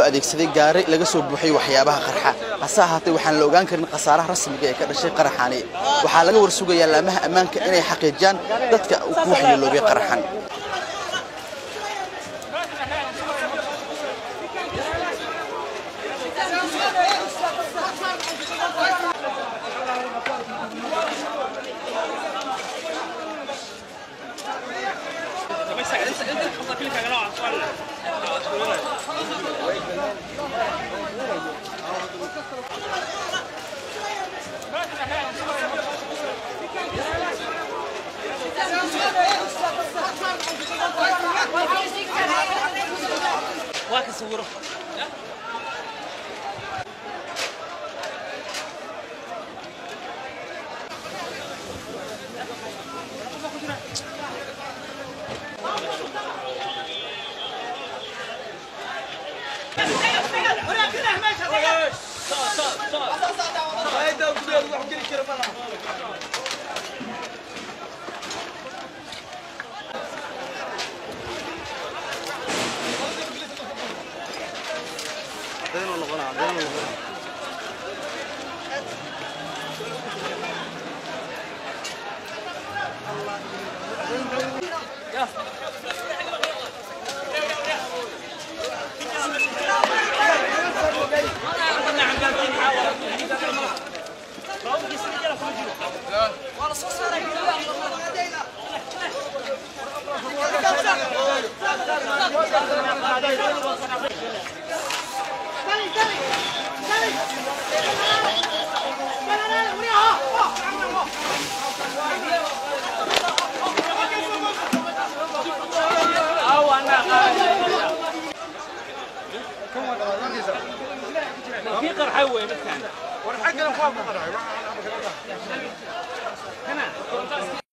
adeegsaday gaari laga soo buuxay waxyaabaha qarxa hase ahaatee waxaan la ogaan karin khasaaraha rasmiga ee ka dhashay qaraxani waxaa laga warsugayaa laamaha ammaanka inay xaqiijiyaan dadka ku waxyeeloobay qaraxan في قرحه وين